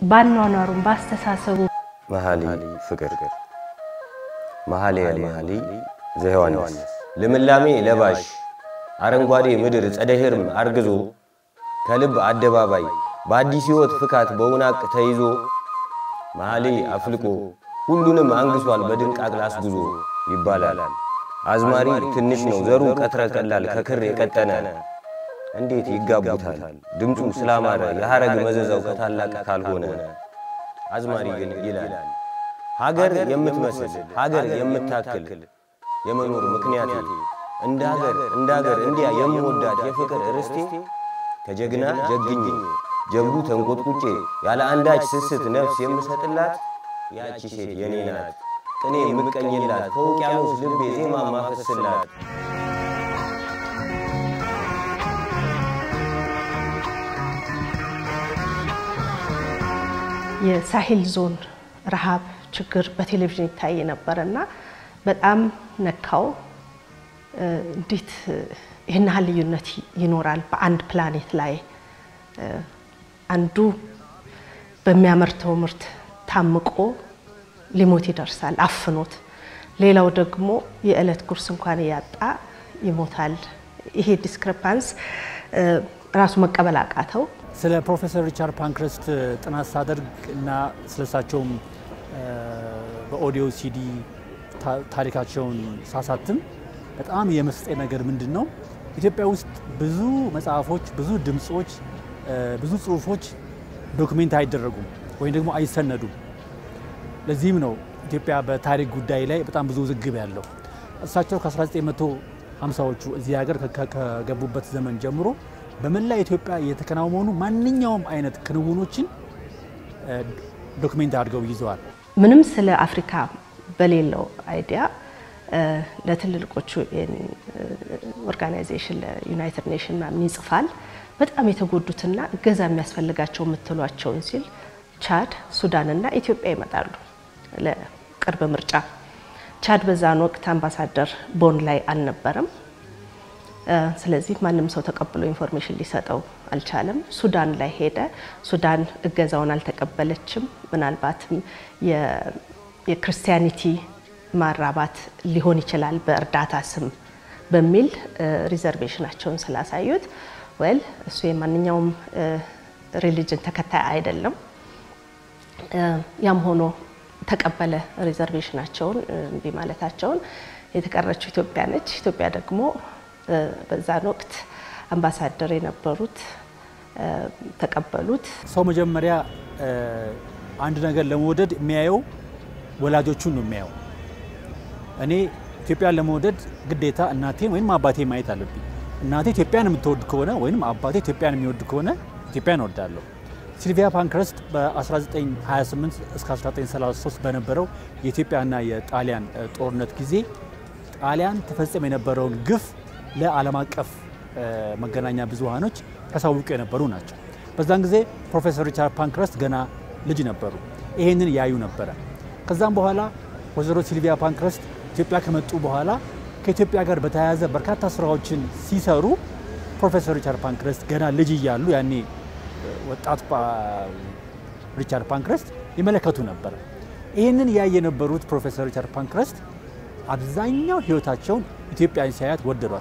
ባኗኗሩም ባስተሳሰቡ መኃልየ ፍቅር መኃልየ መኃልይ ዘዮሐንስ ልምላሜ ለባሽ አረንጓዴ ምድር ጸደ ሕርም አርግዞ ከልብ አደባባይ በአዲስ ሕይወት ፍካት በውናቅ ተይዞ መኃልይ አፍልቆ ሁሉንም አንግሷል በድንቅ አቅል አስጉዞ ይባላል። አዝማሪ ትንሽ ነው ዘሩ ቀትረ ቀላል ከክር የቀጠነ እንዴት ይጋቡታል ድምፁ ስላማረ የሐረግ መዘዛው ከታላቅ ካልሆነ አዝማሪ ግን ይላል ሀገር የምትመስል ሀገር የምታክል የመኖር ምክንያቴ እንደ ሀገር እንደ ሀገር እንዲያ የምወዳት የፍቅር ርስቴ ከጀግና ጀግኜ ጀብዱ ተንቆጥቁጬ ያለ አንዳች ስስት ነፍስ የምሰጥላት ያቺ ሴት የኔ ናት ቅኔ የምቀኝላት ከውቅያኖስ ልቤ ዜማ ማፈስላት የሳሄል ዞን ረሃብ ችግር በቴሌቪዥን ይታይ ነበረ እና በጣም ነካው። እንዴት ይህን ያህል ልዩነት ይኖራል በአንድ ፕላኔት ላይ? አንዱ በሚያመርተው ምርት ታምቆ ሊሞት ይደርሳል አፍኖት፣ ሌላው ደግሞ የዕለት ጉርስ እንኳን እያጣ ይሞታል። ይሄ ዲስክሪፓንስ ራሱ መቀበል አቃተው። ስለ ፕሮፌሰር ሪቻርድ ፓንክረስት ጥናት ሳደርግ እና ስለሳቸውም በኦዲዮ ሲዲ ታሪካቸውን ሳሳትም በጣም የመስጠ ነገር ምንድን ነው፣ ኢትዮጵያ ውስጥ ብዙ መጽሐፎች፣ ብዙ ድምፆች፣ ብዙ ጽሁፎች ዶክሜንት አይደረጉም ወይም ደግሞ አይሰነዱም። ለዚህም ነው ኢትዮጵያ በታሪክ ጉዳይ ላይ በጣም ብዙ ውዝግብ ያለው። እሳቸው ከ1950ዎቹ እዚህ ሀገር ከገቡበት ዘመን ጀምሮ በመላ ኢትዮጵያ የተከናወኑ ማንኛውም አይነት ክንውኖችን ዶክሜንት አድርገው ይዘዋል። ምንም ስለ አፍሪካ በሌለው አይዲያ ለትልልቆቹ ኦርጋናይዜሽን ለዩናይትድ ኔሽን ምናምን ይጽፋል። በጣም የተጎዱትና እገዛ የሚያስፈልጋቸው የምትሏቸውን ሲል ቻድ፣ ሱዳን እና ኢትዮጵያ ይመጣሉ ለቅርብ ምርጫ። ቻድ በዛን ወቅት አምባሳደር ቦን ላይ አልነበረም። ስለዚህ ማንም ሰው ተቀብሎ ኢንፎርሜሽን ሊሰጠው አልቻለም። ሱዳን ላይ ሄደ። ሱዳን እገዛውን አልተቀበለችም። ምናልባትም የክርስቲያኒቲ ማራባት ሊሆን ይችላል በእርዳታ ስም በሚል ሪዘርቬሽናቸውን ስላሳዩት ወል እሱ የማንኛውም ሪሊጅን ተከታይ አይደለም። ያም ሆኖ ተቀበለ ሪዘርቬሽናቸውን እምቢ ማለታቸውን። የተቀረችው ኢትዮጵያ ነች። ኢትዮጵያ ደግሞ በዛን ወቅት አምባሳደር የነበሩት ተቀበሉት። ሰው መጀመሪያ አንድ ነገር ለመውደድ የሚያየው ወላጆቹን ነው የሚያየው። እኔ ኢትዮጵያን ለመውደድ ግዴታ እናቴን ወይም አባቴ ማየት አለብኝ። እናቴ ኢትዮጵያን የምትወድ ከሆነ ወይም አባቴ ኢትዮጵያን የሚወድ ከሆነ ኢትዮጵያን እወዳለሁ። ሲልቪያ ፓንክረስት በ1928 እስከ 1933 በነበረው የኢትዮጵያና የጣሊያን ጦርነት ጊዜ ጣሊያን ተፈጽሞ የነበረውን ግፍ ለዓለም አቀፍ መገናኛ ብዙሃኖች ያሳውቁ የነበሩ ናቸው። በዛን ጊዜ ፕሮፌሰር ሪቻርድ ፓንክረስት ገና ልጅ ነበሩ። ይሄንን ያዩ ነበረ። ከዛም በኋላ ወይዘሮ ሲልቪያ ፓንክረስት ኢትዮጵያ ከመጡ በኋላ ከኢትዮጵያ ጋር በተያያዘ በርካታ ስራዎችን ሲሰሩ ፕሮፌሰር ሪቻርድ ፓንክረስት ገና ልጅ እያሉ ያኔ ወጣት ሪቻርድ ፓንክረስት ይመለከቱ ነበር። ይህንን ያየ የነበሩት ፕሮፌሰር ሪቻርድ ፓንክረስት አብዛኛው ህይወታቸውን ኢትዮጵያን ሲያያት ወደዷት።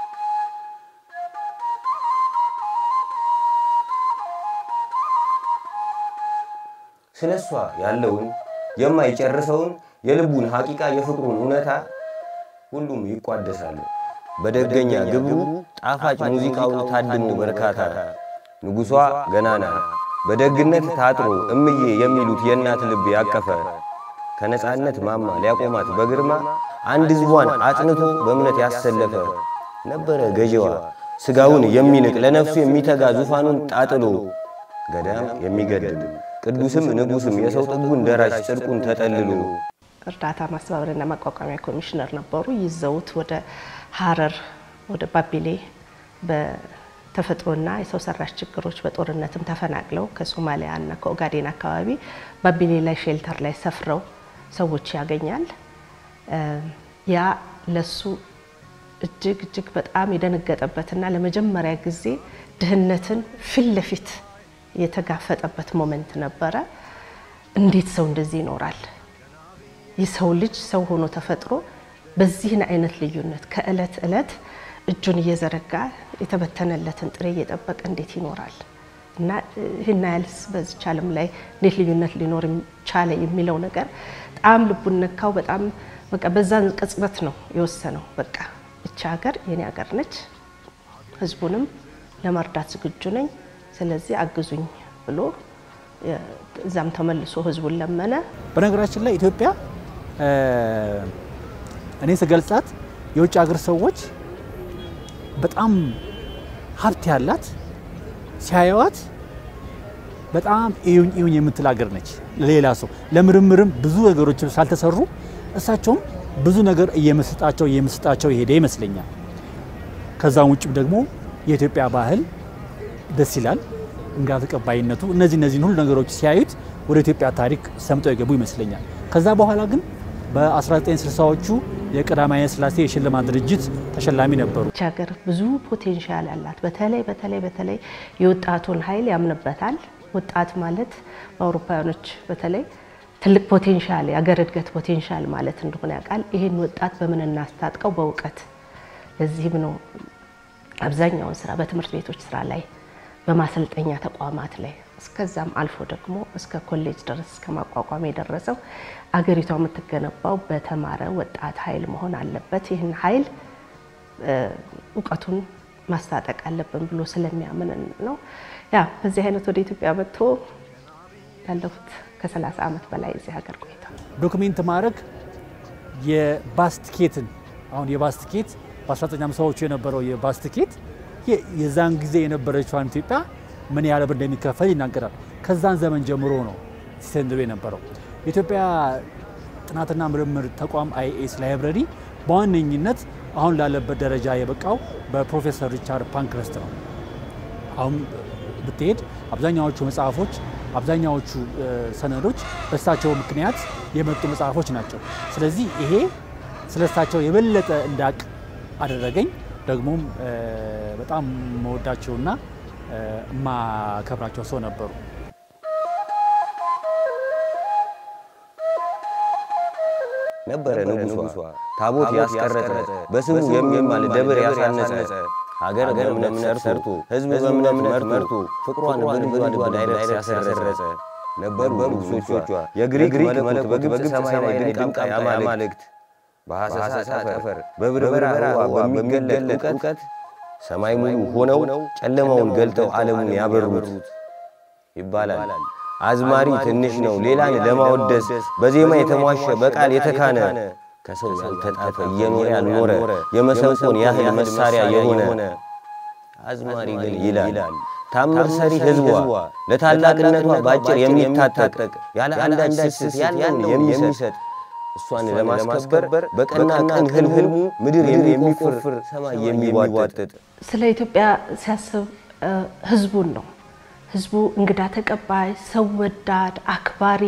ስለ እሷ ያለውን የማይጨርሰውን የልቡን ሐቂቃ የፍቅሩን እውነታ ሁሉም ይቋደሳል። በደገኛ ግብሩ ጣፋጭ ሙዚቃውን ታድሞ በርካታ ንጉሷ ገናና በደግነት ታጥሮ እምዬ የሚሉት የእናት ልብ ያቀፈ ከነፃነት ማማ ሊያቆማት በግርማ አንድ ሕዝቧን አጽንቶ በእምነት ያሰለፈ ነበረ ገዢዋ ሥጋውን የሚንቅ ለነፍሱ የሚተጋ ዙፋኑን ጣጥሎ ገዳም የሚገድል ቅዱስም ንጉስም የሰው ጥጉን ደራሽ ጽድቁን ተጠልሎ እርዳታ ማስተባበሪያና ማቋቋሚያ ኮሚሽነር ነበሩ። ይዘውት ወደ ሀረር ወደ ባቢሌ በተፈጥሮና የሰው ሰራሽ ችግሮች በጦርነትም ተፈናቅለው ከሶማሊያ እና ከኦጋዴን አካባቢ ባቢሌ ላይ ሼልተር ላይ ሰፍረው ሰዎች ያገኛል። ያ ለሱ እጅግ እጅግ በጣም የደነገጠበትና ለመጀመሪያ ጊዜ ድህነትን ፊት ለፊት የተጋፈጠበት ሞመንት ነበረ። እንዴት ሰው እንደዚህ ይኖራል? የሰው ልጅ ሰው ሆኖ ተፈጥሮ በዚህን አይነት ልዩነት ከእለት እለት እጁን እየዘረጋ የተበተነለትን ጥሬ እየጠበቀ እንዴት ይኖራል? እና ይህን ያህልስ በዚች ዓለም ላይ እንዴት ልዩነት ሊኖር ቻለ የሚለው ነገር በጣም ልቡን ነካው። በጣም በቃ በዛን ቅጽበት ነው የወሰነው። በቃ እቺ ሀገር የኔ ሀገር ነች፣ ህዝቡንም ለመርዳት ዝግጁ ነኝ፣ ስለዚህ አግዙኝ ብሎ እዛም ተመልሶ ህዝቡን ለመነ። በነገራችን ላይ ኢትዮጵያ እኔ ስገልጻት የውጭ ሀገር ሰዎች በጣም ሀብት ያላት ሲያየዋት በጣም እዩኝ እዩኝ የምትል ሀገር ነች። ለሌላ ሰው ለምርምርም ብዙ ነገሮች ሳልተሰሩ እሳቸውም ብዙ ነገር እየመስጣቸው እየመስጣቸው የሄደ ይመስለኛል። ከዛም ውጭም ደግሞ የኢትዮጵያ ባህል ደስ ይላል፣ እንግዳ ተቀባይነቱ፣ እነዚህ እነዚህን ሁሉ ነገሮች ሲያዩት ወደ ኢትዮጵያ ታሪክ ሰምጠው የገቡ ይመስለኛል። ከዛ በኋላ ግን በ1960ዎቹ የቀዳማዊ ኃይለ ሥላሴ የሽልማት ድርጅት ተሸላሚ ነበሩ። ይቺ ሀገር ብዙ ፖቴንሻል አላት። በተለይ በተለይ በተለይ የወጣቱን ኃይል ያምንበታል። ወጣት ማለት በአውሮፓውያኖች በተለይ ትልቅ ፖቴንሻል የአገር እድገት ፖቴንሻል ማለት እንደሆነ ያውቃል። ይህን ወጣት በምን እናስታጥቀው? በእውቀት። ለዚህም ነው አብዛኛውን ስራ በትምህርት ቤቶች ስራ ላይ፣ በማሰልጠኛ ተቋማት ላይ እስከዛም አልፎ ደግሞ እስከ ኮሌጅ ድረስ እስከ ማቋቋም የደረሰው አገሪቷ የምትገነባው በተማረ ወጣት ኃይል መሆን አለበት። ይህን ኃይል እውቀቱን ማስታጠቅ አለብን ብሎ ስለሚያምን ነው። ያ በዚህ አይነት ወደ ኢትዮጵያ መጥቶ ያለፉት ከ30 ዓመት በላይ እዚህ ሀገር ቆይቷል። ዶክሜንት ማድረግ የባስቲኬትን አሁን የባስቲኬት በ1950ዎቹ የነበረው የባስቲኬት የዛን ጊዜ የነበረችዋን ኢትዮጵያ ምን ያህል ብር እንደሚከፈል ይናገራል። ከዛን ዘመን ጀምሮ ነው ሲሰንድሮ የነበረው። የኢትዮጵያ ጥናትና ምርምር ተቋም አይኤስ ላይብረሪ በዋነኝነት አሁን ላለበት ደረጃ የበቃው በፕሮፌሰር ሪቻርድ ፓንክረስት ነው። አሁን ብትሄድ አብዛኛዎቹ መጽሐፎች አብዛኛዎቹ ሰነዶች በእሳቸው ምክንያት የመጡ መጽሐፎች ናቸው። ስለዚህ ይሄ ስለ እሳቸው የበለጠ እንዳቅ አደረገኝ። ደግሞም በጣም መወዳቸውና የማከብራቸው ሰው ነበሩ። ነበረ ንጉሷ ታቦት ያስቀረጸ በስሙ የሚማል ደብር ያሳነጸ ሀገር በእምነት ሰርቶ ሕዝብ በእምነት መርቶ ፍቅሯን በልጇ ዳይረት ያሰረጸ ነበሩ ንጉሶቿ የግሪክ መለኮት በግብፅ ሰማይ ላይ ድንቅ አማልክት በሐሰሳ ጠፈር በብርበራ ህዋ በሚገለጥ እውቀት ሰማይ ሙሉ ሆነው ጨለማውን ገልጠው ዓለሙን ያበሩት ይባላል። አዝማሪ ትንሽ ነው ሌላን ለማወደስ በዜማ የተሟሸ በቃል የተካነ ከሰው ያልተጣፈ እየኖረ ያልኖረ የመሰንቆን ያህል መሳሪያ የሆነ አዝማሪ ግን ይላል ታምር ሰሪ ህዝቧ ለታላቅነቷ ባጭር የሚታጠቅ ያለ አንዳች ስስት ያለውን የሚሰጥ እሷን ለማስከበር በቀና ቀን ህልሙ ምድር የሚቆፍር ሰማይ የሚዋጥጥ ስለ ኢትዮጵያ ሲያስብ ህዝቡን ነው። ህዝቡ እንግዳ ተቀባይ፣ ሰው ወዳድ፣ አክባሪ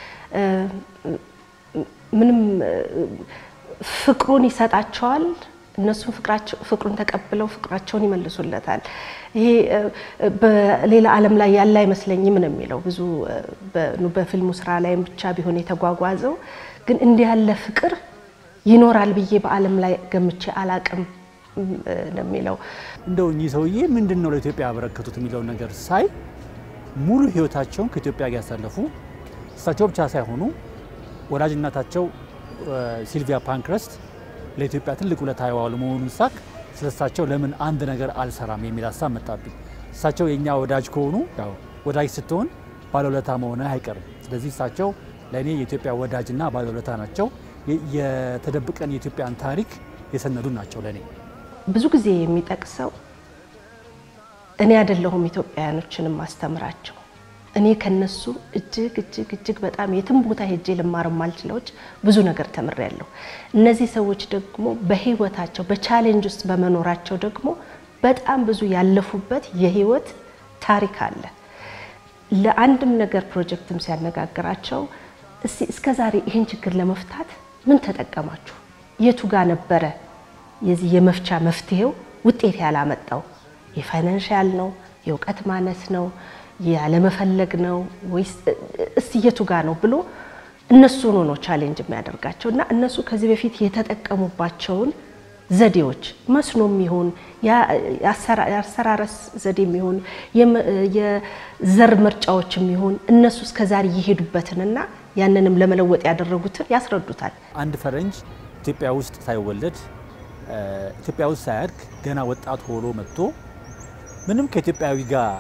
ምንም ፍቅሩን ይሰጣቸዋል። እነሱም ፍቅሩን ተቀብለው ፍቅራቸውን ይመልሱለታል። ይሄ በሌላ ዓለም ላይ ያለ አይመስለኝም ነው የሚለው ብዙ በፊልሙ ስራ ላይም ብቻ ቢሆን የተጓጓዘው ግን እንዲህ ያለ ፍቅር ይኖራል ብዬ በዓለም ላይ ገምቼ አላቅም ነው የሚለው። እንደው እኚህ ሰውዬ ምንድን ነው ለኢትዮጵያ ያበረከቱት የሚለውን ነገር ሳይ ሙሉ ህይወታቸውን ከኢትዮጵያ ጋር ያሳለፉ እሳቸው ብቻ ሳይሆኑ ወላጅ እናታቸው ሲልቪያ ፓንክረስት ለኢትዮጵያ ትልቅ ውለታ የዋሉ መሆኑን ሳቅ ስለ እሳቸው ለምን አንድ ነገር አልሰራም የሚል ሀሳብ መጣብኝ። እሳቸው የእኛ ወዳጅ ከሆኑ ያው ወዳጅ ስትሆን ባለውለታ መሆን አይቀርም። ስለዚህ እሳቸው ለእኔ የኢትዮጵያ ወዳጅና ባለውለታ ናቸው። የተደብቀን የኢትዮጵያን ታሪክ የሰነዱ ናቸው ለእኔ። ብዙ ጊዜ የሚጠቅሰው እኔ አይደለሁም ኢትዮጵያውያኖችንም ማስተምራቸው እኔ ከነሱ እጅግ እጅግ እጅግ በጣም የትም ቦታ ሄጄ ልማር ማልችለዎች ብዙ ነገር ተምሬያለሁ። እነዚህ ሰዎች ደግሞ በህይወታቸው በቻሌንጅ ውስጥ በመኖራቸው ደግሞ በጣም ብዙ ያለፉበት የህይወት ታሪክ አለ። ለአንድም ነገር ፕሮጀክትም ሲያነጋግራቸው እስቲ እስከ ዛሬ ይህን ችግር ለመፍታት ምን ተጠቀማችሁ? የቱ ጋር ነበረ የዚህ የመፍቻ መፍትሄው ውጤት ያላመጣው? የፋይናንሻል ነው? የእውቀት ማነስ ነው? ያለመፈለግ ነው ወይስ እስቲ የቱ ጋ ነው ብሎ እነሱኑ ነው ቻሌንጅ የሚያደርጋቸው እና እነሱ ከዚህ በፊት የተጠቀሙባቸውን ዘዴዎች መስኖም ይሁን የአሰራረስ ዘዴም ይሁን የዘር ምርጫዎችም ይሁን እነሱ እስከዛሬ የሄዱበትንና ያንንም ለመለወጥ ያደረጉትን ያስረዱታል። አንድ ፈረንጅ ኢትዮጵያ ውስጥ ሳይወለድ ኢትዮጵያ ውስጥ ሳያድግ ገና ወጣት ሆኖ መጥቶ ምንም ከኢትዮጵያዊ ጋር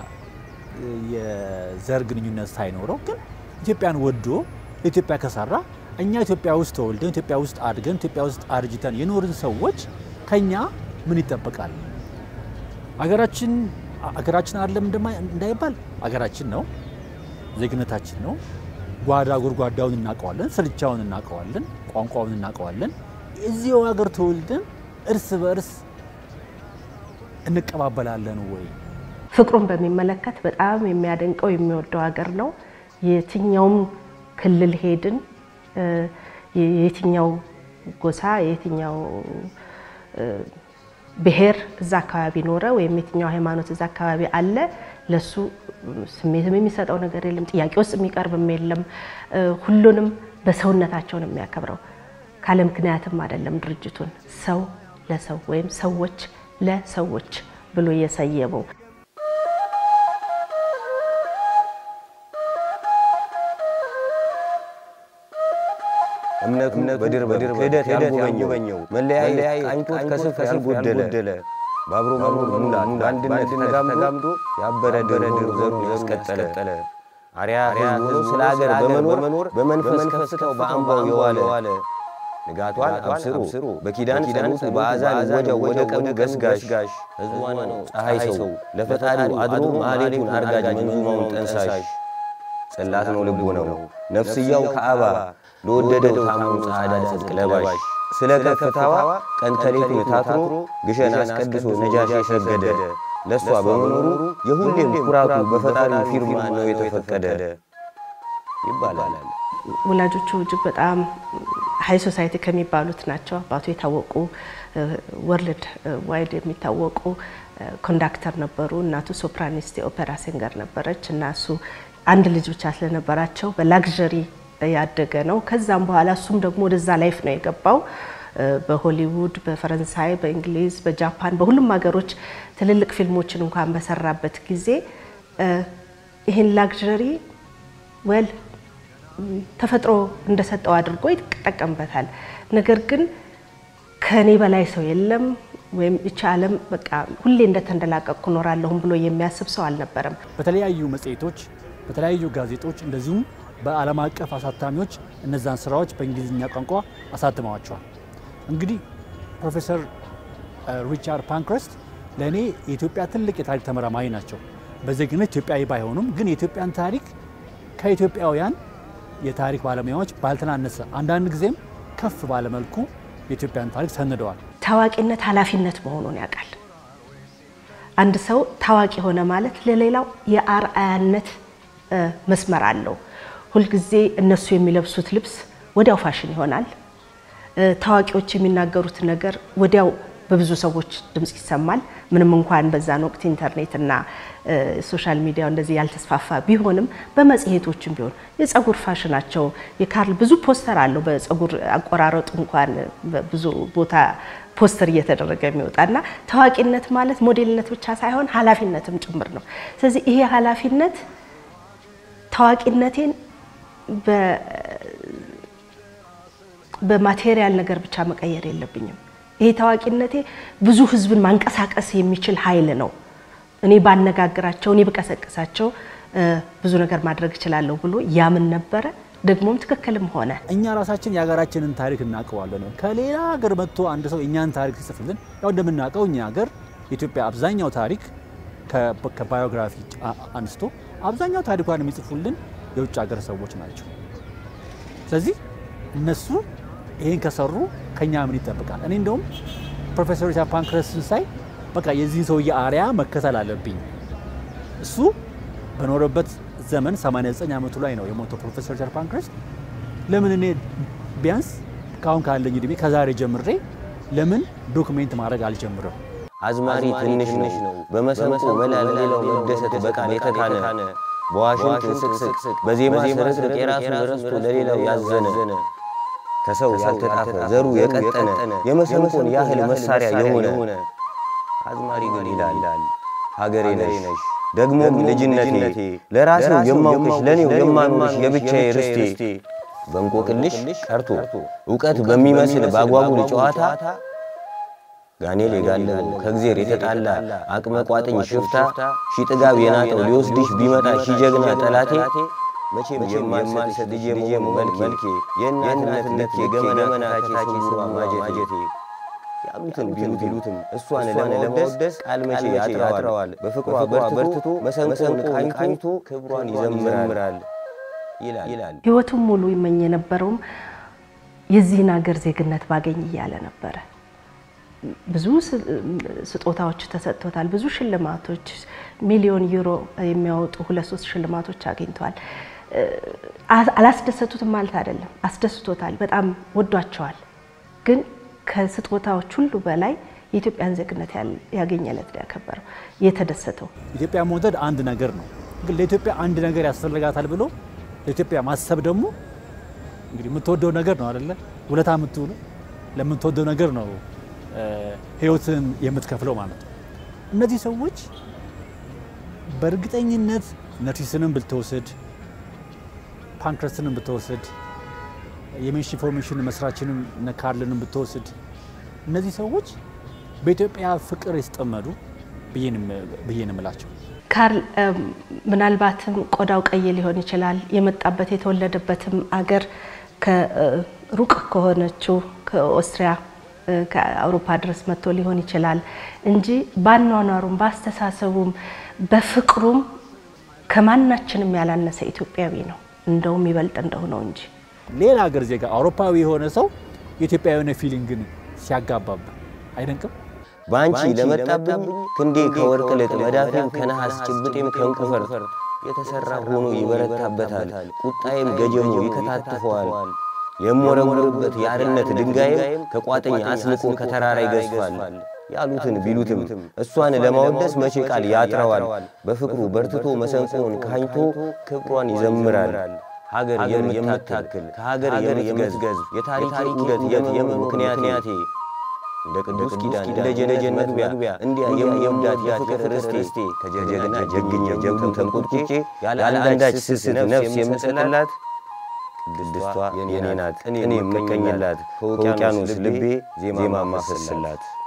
የዘር ግንኙነት ሳይኖረው ግን ኢትዮጵያን ወዶ ለኢትዮጵያ ከሰራ እኛ ኢትዮጵያ ውስጥ ተወልደን ኢትዮጵያ ውስጥ አድገን ኢትዮጵያ ውስጥ አርጅተን የኖርን ሰዎች ከኛ ምን ይጠበቃል? አገራችን አገራችን አይደለም እንዳይባል አገራችን ነው፣ ዜግነታችን ነው። ጓዳ ጎድጓዳውን እናውቀዋለን፣ ስልቻውን እናውቀዋለን፣ ቋንቋውን እናውቀዋለን። እዚሁ ሀገር ተወልደን እርስ በእርስ እንቀባበላለን ወይ? ፍቅሩን በሚመለከት በጣም የሚያደንቀው የሚወደው ሀገር ነው። የትኛውም ክልል ሄድን የየትኛው ጎሳ የየትኛው ብሔር እዛ አካባቢ ኖረ ወይም የትኛው ሃይማኖት እዛ አካባቢ አለ ለሱ ስሜትም የሚሰጠው ነገር የለም። ጥያቄ ውስጥ የሚቀርብም የለም። ሁሉንም በሰውነታቸው ነው የሚያከብረው። ካለ ምክንያትም አይደለም ድርጅቱን ሰው ለሰው ወይም ሰዎች ለሰዎች ብሎ የሰየመው። እምነቱ በድር በድር ክህደት ያልጎበኘው መለያየት ቃኝቶት ከስፍር ያልጎደለ በአብሮ መኖር ሙላት በአንድነት ተጋምዶ ያበረ ድር ዘሩን ያስቀጠለ አርያ ሕዝብ ሆኖ ስለ አገር በመኖር በመንፈስ ከፍታው በአምባው የዋለ ንጋቷን አብስሮ በኪዳን ጸሎቱ በአዛን ወዲያው ወደ ቀኑ ገስጋሽ ሕዝቧ ነው ፀሐይ ሰው ለፈጣሪው አድሮ ማሌቱን አርጋጅ መንዙማውን ጠንሳሽ ጽላት ነው ልቦ ነው ነፍስያው ከአባ ለወደደው ታምኑ ጸዓዳ ጽድቅ ለባሽ ስለ ከፍታዋ ቀን ተሌቱን ታትሮ ግሸን አስቀድሶ ነጃሽ የሰገደ ለእሷ በመኖሩ የሁሌም ኩራቱ በፈጣሪው ፊርማ ነው የተፈቀደ ይባላል። ወላጆቹ እጅግ በጣም ሀይ ሶሳይቲ ከሚባሉት ናቸው። አባቱ የታወቁ ወርልድ ዋይድ የሚታወቁ ኮንዳክተር ነበሩ። እናቱ ሶፕራኒስት የኦፔራ ሲንገር ነበረች እና እሱ አንድ ልጅ ብቻ ስለነበራቸው በላግዠሪ ያደገ ነው። ከዛም በኋላ እሱም ደግሞ ወደዛ ላይፍ ነው የገባው። በሆሊውድ፣ በፈረንሳይ፣ በእንግሊዝ፣ በጃፓን በሁሉም ሀገሮች ትልልቅ ፊልሞችን እንኳን በሰራበት ጊዜ ይህን ላግዠሪ ወል ተፈጥሮ እንደሰጠው አድርጎ ይጠቀምበታል። ነገር ግን ከኔ በላይ ሰው የለም ወይም ይቺ ዓለም በቃ ሁሌ እንደተንደላቀቅኩ እኖራለሁም ብሎ የሚያስብ ሰው አልነበረም። በተለያዩ መጽሔቶች፣ በተለያዩ ጋዜጦች እንደዚሁም በዓለም አቀፍ አሳታሚዎች እነዛን ስራዎች በእንግሊዝኛ ቋንቋ አሳትመዋቸዋል። እንግዲህ ፕሮፌሰር ሪቻርድ ፓንክረስት ለእኔ የኢትዮጵያ ትልቅ የታሪክ ተመራማሪ ናቸው። በዜግነት ኢትዮጵያዊ ባይሆኑም ግን የኢትዮጵያን ታሪክ ከኢትዮጵያውያን የታሪክ ባለሙያዎች ባልተናነሰ አንዳንድ ጊዜም ከፍ ባለመልኩ የኢትዮጵያን ታሪክ ሰንደዋል። ታዋቂነት ኃላፊነት መሆኑን ያውቃል። አንድ ሰው ታዋቂ ሆነ ማለት ለሌላው የአርአያነት መስመር አለው። ሁልጊዜ እነሱ የሚለብሱት ልብስ ወዲያው ፋሽን ይሆናል። ታዋቂዎች የሚናገሩት ነገር ወዲያው በብዙ ሰዎች ድምፅ ይሰማል። ምንም እንኳን በዛን ወቅት ኢንተርኔት እና ሶሻል ሚዲያው እንደዚህ ያልተስፋፋ ቢሆንም በመጽሔቶችም ቢሆን የጸጉር ፋሽናቸው የካርል ብዙ ፖስተር አለው። በጸጉር አቆራረጡ እንኳን ብዙ ቦታ ፖስተር እየተደረገ የሚወጣና ታዋቂነት ማለት ሞዴልነት ብቻ ሳይሆን ኃላፊነትም ጭምር ነው። ስለዚህ ይሄ ኃላፊነት ታዋቂነቴን በማቴሪያል ነገር ብቻ መቀየር የለብኝም። ይሄ ታዋቂነቴ ብዙ ሕዝብን ማንቀሳቀስ የሚችል ኃይል ነው። እኔ ባነጋግራቸው፣ እኔ ብቀሰቅሳቸው ብዙ ነገር ማድረግ እችላለሁ ብሎ ያምን ነበረ። ደግሞም ትክክልም ሆነ። እኛ ራሳችን የሀገራችንን ታሪክ እናውቀዋለን። ከሌላ ሀገር መጥቶ አንድ ሰው እኛን ታሪክ ሲጽፍልን ያው እንደምናውቀው እኛ ሀገር የኢትዮጵያ አብዛኛው ታሪክ ከባዮግራፊ አንስቶ አብዛኛው ታሪኳን የሚጽፉልን የውጭ ሀገር ሰዎች ናቸው። ስለዚህ እነሱ ይህን ከሰሩ ከኛ ምን ይጠብቃል? እኔ እንደውም ፕሮፌሰር ሪቻርድ ፓንክረስትን ሳይ በቃ የዚህን ሰውዬ አርያ መከተል አለብኝ። እሱ በኖረበት ዘመን 89 ዓመቱ ላይ ነው የሞተው ፕሮፌሰር ሪቻርድ ፓንክረስት። ለምን እኔ ቢያንስ ከአሁን ካለኝ እድሜ ከዛሬ ጀምሬ ለምን ዶክሜንት ማድረግ አልጀምርም? አዝማሪ ትንሽ ነው በመሰንቆ መላ ለሌላው መደሰት በቃል የተካነ በዋሽንት ስቅስቅ በዜማ ስርቅርቅ የራሱን ረስቶ ለሌላው ያዘነ ከሰው ያልተጣፈ ዘሩ የቀጠነ የመሰንቆን ያህል መሳሪያ የሆነ አዝማሪ ግን ይላል ሀገሬ ነሽ ደግሞም ልጅነቴ ለራሴው የማውቅሽ ለኔው የማኖርሽ የብቻዬ ርስቴ በእንቆቅልሽ ቀርቶ እውቀት በሚመስል ባጓጉል ጨዋታ ጋኔል የጋለበው ከእግዜር የተጣላ አቅመ ቋጥኝ ሽፍታ ሺ ጥጋብ የናጠው ሊወስድሽ ቢመጣ ሺ ጀግና ጠላቴ መቼም የማልሰጥ ልጄ መሆኑ መልኬ የእናትነት ልክ የገመና ከታች ስሯ ማጀቴ ያሉትን ቢሉትም እሷን ለማወደስ ቃል መቼ ያጥረዋል በፍቅሯ በርትቶ መሰንቆን ቃኝቶ ክብሯን ይዘምራል ይላል። ህይወቱን ሙሉ ይመኝ የነበረውም የዚህን ሀገር ዜግነት ባገኝ እያለ ነበረ። ብዙ ስጦታዎች ተሰጥቶታል። ብዙ ሽልማቶች ሚሊዮን ዩሮ የሚያወጡ ሁለት ሶስት ሽልማቶች አግኝተዋል። አላስደሰቱትም ማለት አይደለም፣ አስደስቶታል። በጣም ወዷቸዋል። ግን ከስጦታዎች ሁሉ በላይ የኢትዮጵያን ዜግነት ያገኘ ዕለት ነው ያከበረው የተደሰተው። ኢትዮጵያ መውደድ አንድ ነገር ነው፣ ግን ለኢትዮጵያ አንድ ነገር ያስፈልጋታል ብሎ ለኢትዮጵያ ማሰብ ደግሞ እንግዲህ የምትወደው ነገር ነው አይደለ? ውለታ የምትውሉ ለምትወደው ነገር ነው ህይወትን የምትከፍለው ማለት ነው። እነዚህ ሰዎች በእርግጠኝነት ነርሲስንም ብትወስድ ፓንክረስንም ብትወስድ የሜንሽ ኢንፎርሜሽን መስራችንም እነ ካርልንም ብትወስድ እነዚህ ሰዎች በኢትዮጵያ ፍቅር የተጠመዱ ብዬ ነው የምላቸው። ካርል ምናልባትም ቆዳው ቀይ ሊሆን ይችላል። የመጣበት የተወለደበትም አገር ከሩቅ ከሆነችው ከኦስትሪያ ከአውሮፓ ድረስ መጥቶ ሊሆን ይችላል እንጂ ባኗኗሩም በአስተሳሰቡም በፍቅሩም ከማናችንም ያላነሰ ኢትዮጵያዊ ነው። እንደውም ይበልጥ እንደሆነው እንጂ ሌላ ሀገር ዜጋ አውሮፓዊ የሆነ ሰው የኢትዮጵያ የሆነ ፊሊንግን ሲያጋባብ አይደንቅም? በአንቺ ለመጣብኝ ክንዴ ከወርቅ ልጥ መዳፌም ከነሐስ ጭብጤም ከእንቁ ፈርጥ የተሠራ ሆኖ ይበረታበታል። ቁጣዬም ገጀሙ ይከታትፈዋል። የምወረውርበት የአርነት ድንጋይም ከቋጥኝ አስንቆ ከተራራ ይገዝፋል። ያሉትን ቢሉትም እሷን ለማወደስ መቼ ቃል ያጥረዋል። በፍቅሩ በርትቶ መሰንቆውን ካኝቶ ክብሯን ይዘምራል። ሀገር የምታክል ከሀገር የምትገዝገዝ የታሪክ ዑደት የምን ምክንያቴ እንደ ቅዱስ ኪዳን እንደ ጀነጀን መግቢያ እንዲያ የምወዳት የፍቅር ርስቴ ከጀግና ጀግኜ ጀብዱ ተንቆጥቁጬ ያለ አንዳች ስስት ነፍስ የምጥላት ቅድስቷ የኔ ናት እኔ የምቀኝላት ከውቅያኖስ ልቤ ዜማ ማፈስላት